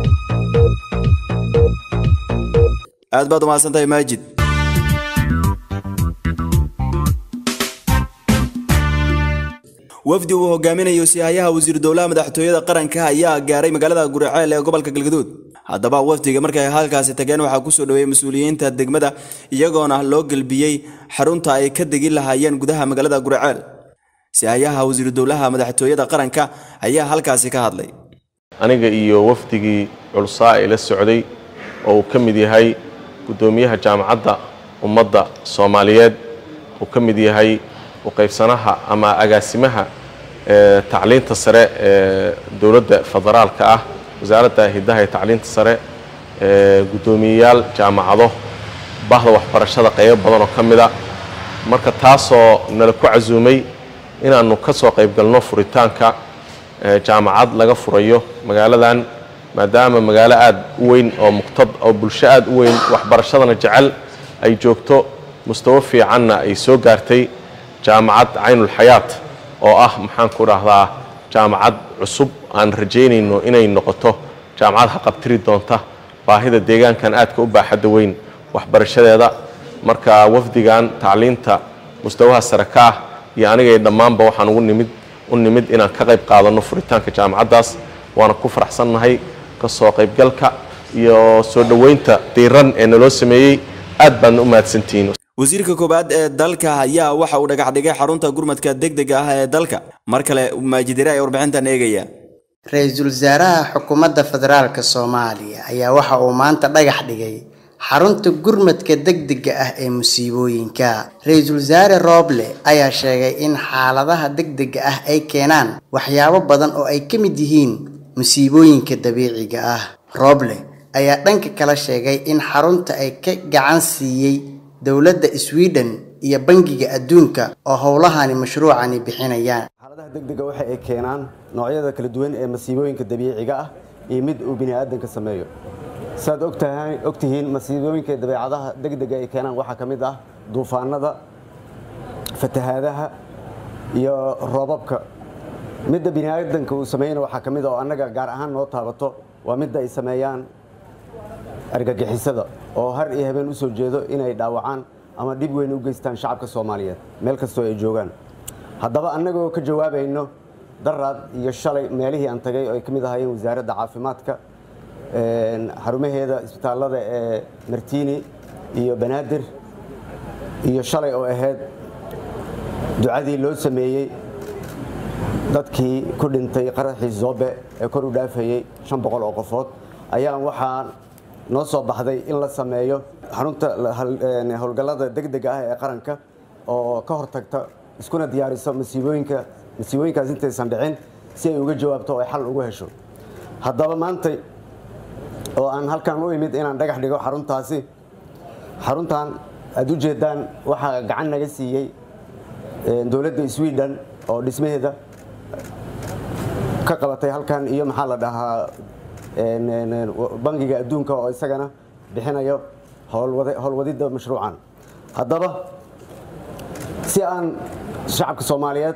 aad baad umahadsantahay maajid wafdi uu hogaaminayo sihayaha wasiiru dowlaha madaxtooyada qaranka ayaa gaaray magaalada guriceel ee gobolka galgaduud haddaba wafdiga markay halkaasi tageen waxaa kusoo dhaweeyey mas-uuliyiinta degmada iyagoona loo gelbiyey xarunta ay ka degi lahaayeen gudaha magaalada guriceel sihayaha wasiiru dowlaha madaxtooyada qaranka ayaa halkaasi ka hadlay aniga iyo wafdigii culsaa ee la socday oo uu ka mid yahay guddoomiyaha jaamacadda ummadda soomaaliyeed uu ka mid yahay uqaybsanaha ama agaasimaha ee tacliinta sare ee dowladda federaalka ah wasaaradda hiddaha ee tacliinta sare ee guddoomiyeyaal jaamacado bahda waxbarashada qaybo badan oo ka mida marka taasoo nala ku casuumay inaannu ka soo qayb galno furitaanka jaamacad laga furayo magaaladan maadaama magaalo aada u weyn oo muqtad oo bulsho aada u weyn waxbarashadana jecel ay joogto mustawo fiicanna ay soo gaartay jaamacad caynulxayaat oo ah maxaan ku dhahdaa jaamacad cusub aan rajaynayno inay noqoto jaamacad haqabtiri doonta baahida deegaankan aadka u baaxadda weyn waxbarashadeeda marka wafdigan tacliinta mustawaha sare ka ah iyo anigay dhammaanba waxaan ugu nimid u nimid inaan ka qayb qaadanno furitaanka jaamacaddaas waana ku faraxsannahay ka soo qaybgalka iyo soo dhoweynta diiran ee naloo sameeyey aad baadna u mahadsantihiin wasiirka koowaad ee dalka ayaa waxa uu dhagax dhigay xarunta gurmadka degdega ah ee dalka mar kale maajidire ee warbixintan eegaya ra-iisul wasaaraha xukuumadda federaalka soomaaliya ayaa waxa uu maanta dhagax dhigay xarunta gurmadka degdega ah ee musiibooyinka ra-iisul wasaare rooble ayaa sheegay in xaaladaha degdega ah ay keenaan waxyaabo badan oo ay ka mid yihiin musiibooyinka dabiiciga ah rooble ayaa dhanka kala sheegay in xarunta ay ka gacan siiyey dowladda sweden iyo bangiga adduunka oo howlahani mashruucani bixinayaan xaaladaha degdega waxa ay keenaan noocyada kala duwan ee masiibooyinka dabiiciga ah iyo mid uu bini aadanka sameeyo siaad ogtahay ogtihiin masiibooyinka dabeecadaha degdega ay keenaan waxaa ka mid ah duufaanada fatahaadaha iyo roobabka midda bini aadanka uu sameeyana waxaa ka mid ah oo annaga gaar ahaan noo taabato waa midda ay sameeyaan argagixisada oo har iyo habeen u soo jeedo inay dhaawacaan ama dhib weyn u geystaan shacabka soomaaliyeed meel kastoo ay joogaan haddaba annagoo ka jawaabayno daraad iyo shalay meelihii aan tagay oo ay ka mid ahaayeen wasaaradda caafimaadka xarumaheeda isbitaallada ee martini iyo banaadir iyo shalay oo ahayd ducadii loo sameeyey dadkii ku dhintay qaraxii zobe ee kor u dhaafayey shan boqol oo qofood ayaan waxaa noo soo baxday in la sameeyo xarunta howlgallada degdega ah ee qaranka oo ka hortagta iskuna diyaariso masiibooyinka masiibooyinkaas intaysan dhicin si ay uga jawaabto oo ay xal ugu hesho haddaba maantay oo aan halkan u imid inaan dhagax dhigo xaruntaasi xaruntan aad u jeedaan waxaa gacan naga siiyey dowladda sweden oo dhismaheeda ka qabatay halkan iyo maxaa la dhahaa bangiga adduunka oo isagana bixinayo howlwadidda mashruucan haddaba si aan shacabka soomaaliyeed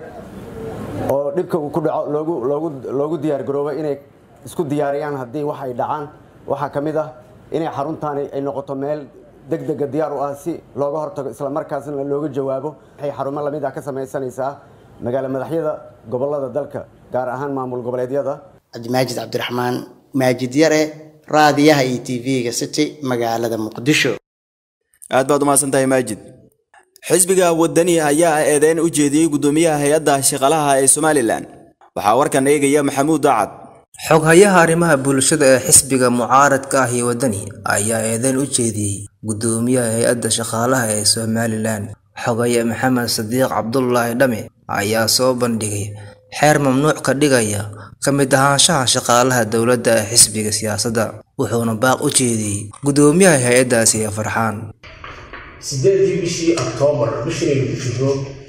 oo dhibka uu ku dhaco loogu diyaar garoobo inay isku diyaariyaan haddii wax ay dhacaan waxaa ka mid ah inay xaruntaani ay noqoto meel degdega diyaar u ah si looga hortago islamarkaasna looga jawaabo waxay xarumo lamid ah ka samaysanaysaa magaalo madaxyada gobolada dalka gaar ahaan maamul goboleedyada cabdimaajid cabdiraxmaan maajid yare raadiyaha iyo tv-ga city magaalada muqdisho aad baad umahadsan tahay maajid xisbiga wadani ayaa eedeyn u jeediyey guddoomiyaha hay-adda shaqalaha ee somalilan waxaa warkan eegaya maxamuud dacad xoghayaha arrimaha bulshada ee xisbiga mucaaradka ah iyo wadani ayaa eedeyn u jeediyey guddoomiyaha hay-adda shaqaalaha ee somalilan xogaye maxamed sadiiq cabdulaahi dhame ayaa soo bandhigay xeer mamnuuc ka dhigaya ka mid ahaanshaha shaqaalaha dowladda ee xisbiga siyaasadda wuxuuna baaq u jeediyey guddoomiyaha hay-addaasi ee farxaan sideedii bishii oktoobar bishinaynu ku jirro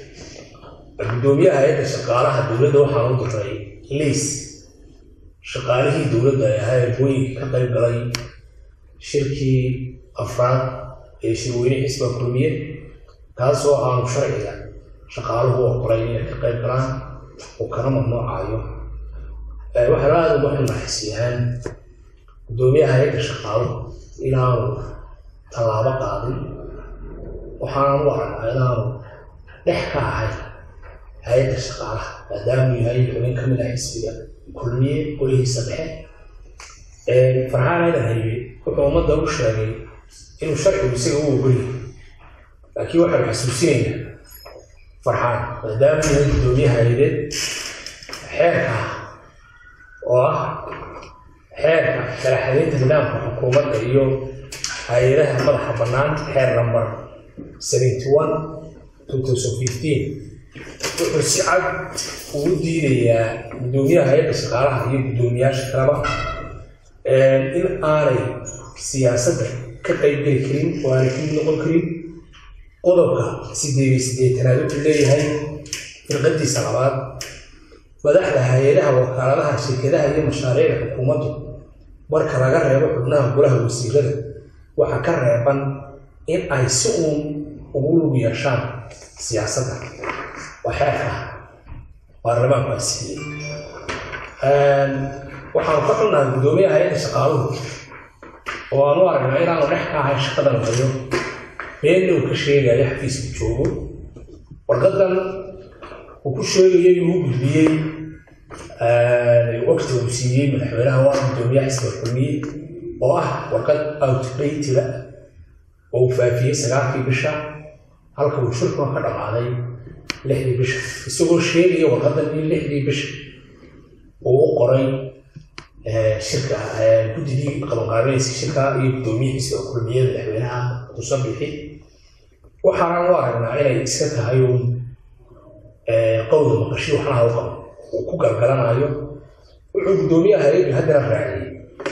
guddoomiyaha hay-adda shaqaalaha dowladda waxaa u diray liis shaqaalihii dowladda ay ahaa erbooyinka ka qayb galay shirkii afraad ee shirweyne xisba kulmiye kaasoo aanu sharciga shaqaaluhu oqolay inay ka qayb galaan oo kana mamnuucayo waxaana aada uga xilmaxisiyaan guddoomiyaha hay-adda shaqaaluhu inaanu tallaabo qaadin waxaanu u aragnaa inaanu dhex ka ahay hay-adda shaqaalaha maadaamuu yahay xubin ka mid ah xisbiga kulmiye golihiisa dhexe farxaan aadan haybe wuxuu ummadda u sheegay inuu sharcigu isaga u ogolyahay laakiin waxaanu xasuusinaynaa farxaan maadaamuu yahay guddoomiyaha hay-adeed xeerka oo ah xeerka sharaxadeynta nidaamka xukuumadda iyo hay-adaha madaxa bannaan xeer number seventy one two thousand fifteen wuxuu si cad ugu diidayaa guddoomiyaha hay-adda shaqaalaha iyo guddoomiyaasha kaleba in aanay siyaasadda ka qaybgeli karin oo aanay ka mid noqon karin qodobka sideed iyo siddeetanaad wuxuu leeyahay firqadiisa labaad madaxda hay-adaha wakaaladaha shirkadaha iyo mashaariicda xukuumaddu marka laga reebo xubnaha golaha wasiirada waxaa ka reeban in ay si uun ugu lug yeeshaan siyaasadda waa xeerka baarlamaanku asiiyey waxaanu ka xunnahay guddoomiyaha hay-adda shaqaaluhu oo aan u aragnaa inaanu dhex ka ahay shaqadan hayo beenna uu ka sheegayo xafiiska joogo warqadan uu ku sheegayo inuu u gudbiyey waqti uu siiyey madaxweynaha waa guddoomiyaha xisbiga kulmiye oo ah warqad outdated oo uu faafiyey sagaalkii bisha halka uu shirkuna ka dhammaaday lixdii bisha isagoo sheegaya warqadan in lixdii bisha uu u qoray shirka guddigii qabanqaabeynaysa shirka iyo guddoomiyaha xisbiga kulmiye madaxweynaha muuse bixi waxaana u aragnaa inay iska tahay uun qowda maqashi waxnaha u qabo uu ku galgalanayo wuxuu guddoomiyaha hay-addu haddana raaciyey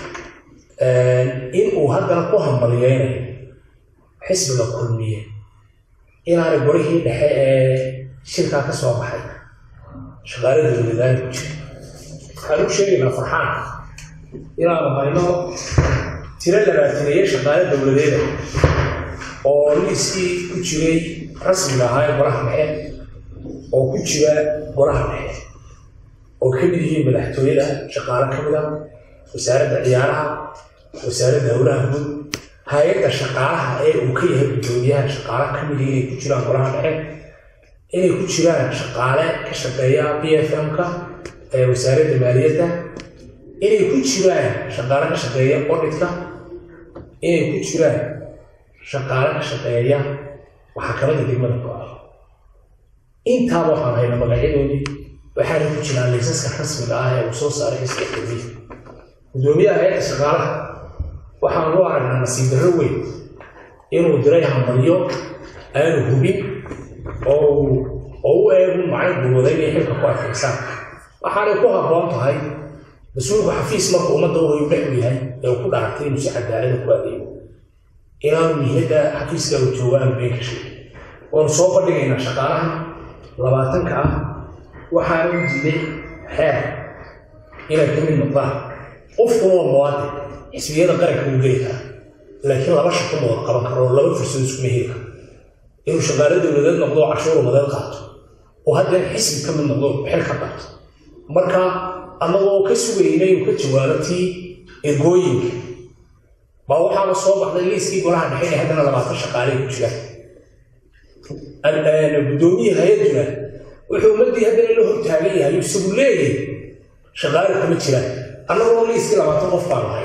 in uu haddana ku hambaliyeynayo xisbiga kulmiye inaanay gorihii dhexe ee shirkaa ka soo baxay shaqaalada dowladaani ku jira waxaan u sheegaynaa farxaan inaanu hayno tiro labaataneeye shaqaale dowladeeda oo liiskii ku jiray rasmiga ahaa ee golaha dhexe oo ku jira golaha dhexe oo ka mid yihiin madaxtooyada shaqaale ka mid a wasaaradda ciyaaraha wasaaradda howlaha guud hay-adda shaqaalaha ee uu ka yahay guddoomiyaha shaqaale ka mid inay ku jiraan golaha dhexe inay ku jiraan shaqaale ka shaqeeya b f m-ka ee wasaaradda maaliyadda inay ku jiraan shaqaale ka shaqeeya odhitka inay ku jiraan shaqaale ka shaqeeya maxkamadda degmada go-a intaaba waxaan hayna magacyadoodii waxaana ku jiraan laysaska rasmiga ah ee uu soo saaray xisbiga kulmiya guddoomiyaha hay-adda shaqaalaha waxaan u aragnaa nasiib darro weyn inuu diray hambalyo aanu hubin oo oo u eegu macno guurooday inay xilka ku adkaysaan waxaanay ku habboon tahay mas-uulku xafiis marka ummadda wuxuu dhex u yahay ee uu ku dhaartay inuu si cadaalada ku adeego inaanu muhiimadda xafiiska uu joogo aan been ka sheegin waanu soo bandhigaynaa shaqaalaha labaatanka ah waxaana u diiday xeer inay ka mid noqdaan qofkuna waa muwaadin xisbiyada qaranka uu geli karaa laakiin laba shaqo ma wada qaban karo oo laba fursad iskuma heli karo inuu shaqaale dowladeed noqdo oo cashuur umadeed qaato oo haddana xisbi ka mid noqdo xil ka qaato marka annagoo ka sugayna inuu ka jawaabo tii ergooyinka baa waxaana soo baxday liiskii golaha dhexe ee haddana labaatan shaqaale ku jiraan guddoomiye hay-aduna wuxuu ummadii haddana la hortaagan yahay isagu leeyahay shaqaale kuma jiraan annagoo liiskii labaatan qof baan ahay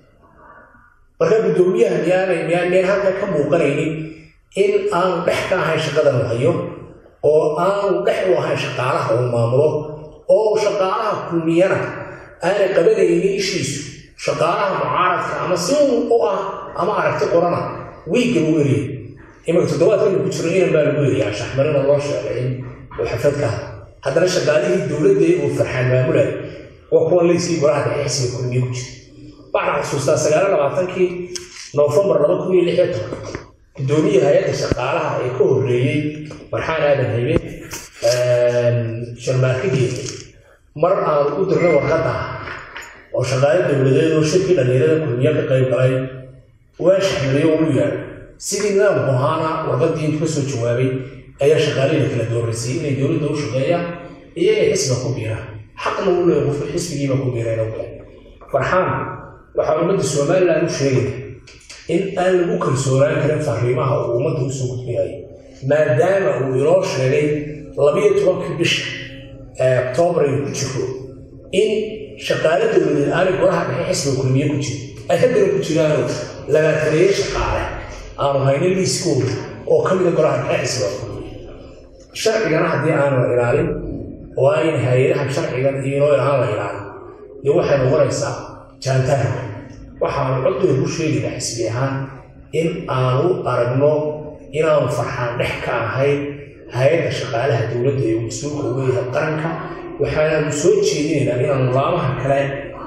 marka guddoomiyaha miyaanay miyaan meel halka ka muuqanaynin in aanu dhex ka ahayn shaqadan la hayo oo aanu dhex u ahayn shaqaalaha uu maamulo oo shaqaalaha kulmiyana aanay qabanaynin ishiisu shaqaalaha mucaaradka ama si u ah ama aragti qorana wiigga lagu eriyay imanka toddobaadkan ku jiro inan baa lagu eriyaa shaxmarina loo sheegay in uu xafadka haddana shaqaalihii dowladda uu farxaan maamulay waa kuwa layskii golaha dhexe xisbiga kulmiye ku jira waxaan xusuustaa sagaala labaatankii noofembar laba kun iyo lix iyo toban guddoomiye hay-adda shaqaalaha ee ka horreeyey marxaan aadan haybe sharmaarkageeda mar aan u dirnay warqadda oo shaqaale dowladeed oo shirkii dhallinyarada kulmiye ka qayb galay waa shaxmaday oo u yaadhay sidii nidaamku ahaana warqaddii intu ka soo jawaabay ayaa shaqaalihii kala dooraysay inay dowladda u shaqeeyaan iyo inay xisbiga ku biiraan xaqna u leeyahay qofka xisbigiiba ku biireen oo kale farxaan waxaa ummadda somaliland u sheegaya in aan lagu kalsoonaan karin fariimaha uu ummadda usoo gudbinayo maadaama uu inoo sheegay labiyo tobankii bisha ee oktoobar aynu ku jiro in shaqaale dowladeed aanay golaha dhexe xisbiga kulmiye ku jirin ay haddana ku jiraanoo labaataneeye shaqaale aanu haynin liiskooda oo ka mida golaha dhexe xisbiga kulmiye sharcigana haddii aanu la ilaalin oo ayn hay-adahan sharcigan iyo inoo aan la ilaalin dee waxay noqonaysaa jaantaarka waxaanu codooda ku sheegaynaa xisbi ahaan in aanu aragno inaanu farxaan dhex ka ahayn hay-adda shaqaalaha dowladda ee mas-uulka u leeyahay qaranka waxaanaanu soo jeedinaynaa inaanu laamaha kale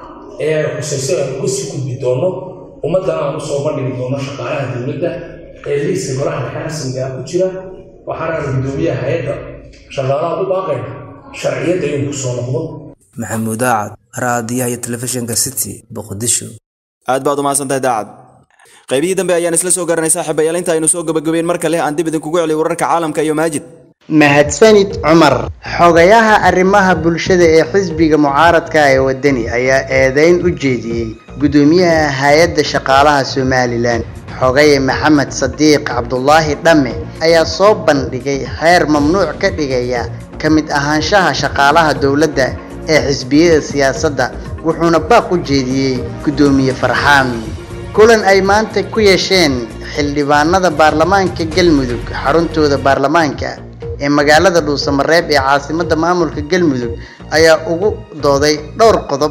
ee khusayso aan uga sii gudbi doono ummaddana aan usoo bandhigi doono shaqaalaha dowladda ee liiska golaha dhexe rasmiga ah ku jira waxaanaanu guddoomiyaha hay-adda shaqaalaha u baaqayna sharciyadda inuu kusoo noqdo maxamuud aacad raadiyaha iyo telefishinka city boqodisho aad baad umahadsantahay daacad qaybihii dambe ayaan isla soo garanay saaxiibayaal inta aynu soo gabagabeyn mar kale aan dib idinkugu celiy wararka caalamka iyo maajid mahadsanid cumar xogayaha arrimaha bulshada ee xisbiga mucaaradka ee wadani ayaa eedeyn u jeediyey gudoomiyaha hay-adda shaqaalaha somalilan xogaye maxamed sadiiq cabdulaahi dhamme ayaa soo bandhigay xeer mamnuuc ka dhigaya ka mid ahaanshaha shaqaalaha dowladda ee xisbiyada siyaasadda wuxuuna baaq u jeediyey guddoomiye farxaan kulan ay maanta ku yeesheen xildhibaanada baarlamaanka galmudug xaruntooda baarlamaanka ee magaalada dhuusamareeb ee caasimadda maamulka galmudug ayaa ugu dooday dhowr qodob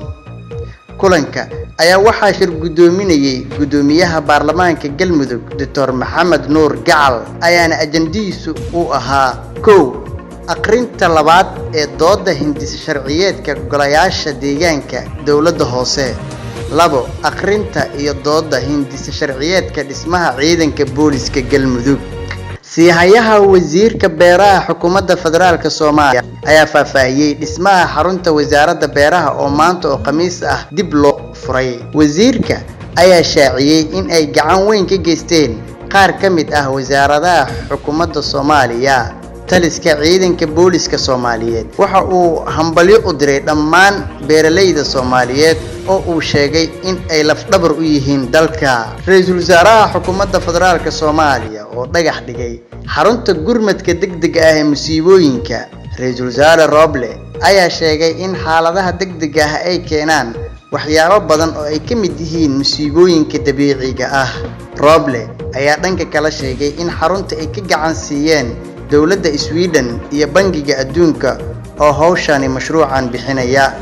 kulanka ayaa waxaa shir guddoominayay guddoomiyaha baarlamaanka galmudug doctor maxamed nuur gacal ayaana ajandihiisu uu ahaa kow aqrinta labaad ee doodda hindisa sharciyeedka golayaasha deegaanka dowladda hoose labo aqrinta iyo doodda hindisa sharciyeedka dhismaha ciidanka booliska galmudug siihayaha wasiirka beeraha xukuumadda federaalk soomaaliya ayaa faahfaahiyey dhismaha xarunta wasaaradda beeraha oo maanta oo khamiis ah dib loo furay wasiirka ayaa shaaciyey in ay gacan weyn ka geysteen qaar ka mid ah wasaaradaha xukuumadda soomaaliya taliska ciidanka booliska soomaaliyeed waxa uu hambalyo u diray dhammaan beeralayda soomaaliyeed oo uu sheegay in ay lafdhabar u yihiin dalka ra-iisul wasaaraha xukuumadda federaalk soomaaliya oo dhagax dhigay xarunta gurmadka degdega ah ee musiibooyinka ra-iisul wasaare roble ayaa sheegay in xaaladaha degdega ah ay keenaan waxyaabo badan oo ay ka mid yihiin musiibooyinka dabiiciga ah roble ayaa dhanka kala sheegay in xarunta ay ka gacan siiyeen dowladda sweden iyo bangiga adduunka oo hawshani mashruucan bixinaya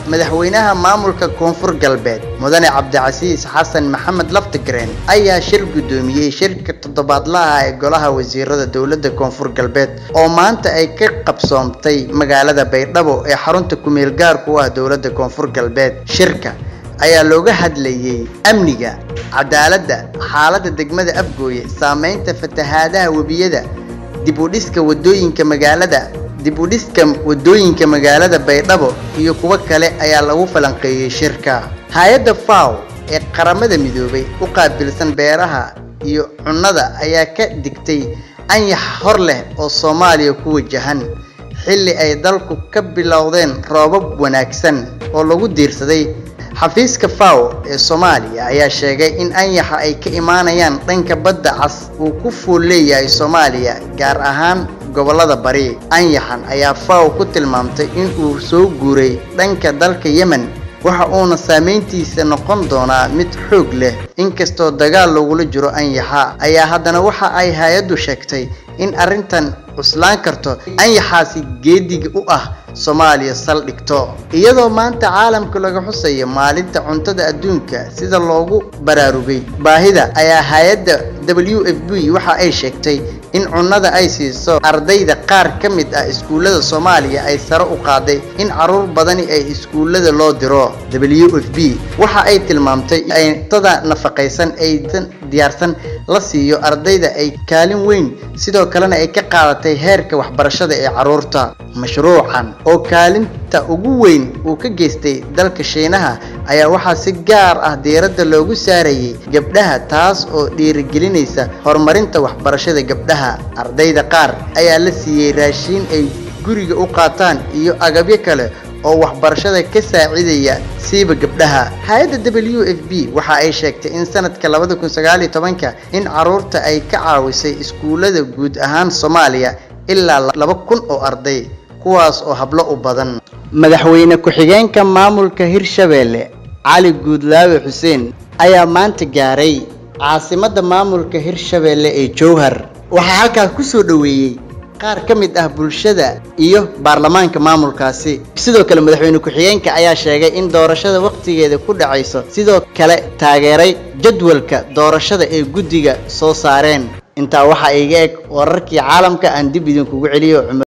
madaxweynaha maamulka koonfur galbeed mudane cabdicasiis xasan maxamed laftigreen ayaa shir guddoomiyey shirka toddobaadlaha ee golaha wasiirada dowladda koonfur galbeed oo maanta ay ka qabsoomtay magaalada baydhabo ee xarunta kumeel gaarku u ah dowladda koonfur galbeed shirka ayaa looga hadlayey amniga cadaaladda xaaladda degmada afgooye saameynta fatahaadaha webiyada dib u dhiska wadooyinka magaalada dib u dhiska wadooyinka magaalada baydhabo iyo kuwo kale ayaa lagu falanqeeyey shirka hay-adda faw ee qaramada midoobay u qaabilsan beeraha iyo cunnada ayaa ka digtay anyax hor leh oo soomaaliya ku wajahan xilli ay dalku ka bilowdeen roobab wanaagsan oo lagu diirsaday xafiiska faw ee soomaaliya ayaa sheegay in anyaxa ay ka imaanayaan dhanka badda cas uu ku fuul leeyahay soomaaliya gaar ahaan gobollada bari anyaxan ayaa faw ku tilmaamtay in uu soo guuray dhanka dalka yemen waxa uuna saameyntiisa noqon doonaa mid xoog leh inkastoo dagaal lagula jiro anyaxa ayaa haddana waxa ay hay-addu sheegtay in arrintan cuslaan karto anyaxaasi geediga u ah soomaaliya saldhigto iyadoo maanta caalamka laga xusayo maalinta cuntada adduunka sida loogu baraarugay baahida ayaa hay-adda w f b waxa ay sheegtay in cunnada ay siiso ardayda qaar ka mid ah iskuullada soomaaliya ay sare u qaaday in caruur badani ay iskuullada loo diro w f b waxa ay tilmaamtay in cuntada nafaqaysan aysan diyaarsan la siiyo ardayda ay kaalin weyn sidoo kalena ay ka qaadatay heerka waxbarashada ee carruurta mashruucan oo kaalinta ugu weyn uu ka geystay dalka shiinaha ayaa waxaa si gaar ah diiradda loogu saarayay gabdhaha taas oo dhiirigelinaysa horumarinta waxbarashada gabdhaha ardayda qaar ayaa la siiyey raashiin ay guriga u qaataan iyo agabyo kale oo waxbarashada ka saacidaya siiba gabdhaha hay-adda w f b waxa ay sheegtay in sanadka labada kun sagaal iyo tobanka in caruurta ay ka caawisay iskuullada guud ahaan soomaaliya ilaa laba kun oo arday kuwaas oo hablo u badan madaxweyne ku-xigeenka maamulka hirshabeelle cali guudlaawe xuseen ayaa maanta gaaray caasimadda maamulka hirshabeelle ee jowhar waxaa halkaas ku soo dhoweeyey qaar ka mid ah bulshada iyo baarlamaanka maamulkaasi sidoo kale madaxweyne ku-xigeenka ayaa sheegay in doorashada wakhtigeeda ku dhacayso sidoo kale taageeray jadwalka doorashada ee guddiga soo saareen intaa waxaa iga eg wararkii caalamka aan dib idinkugu celiyo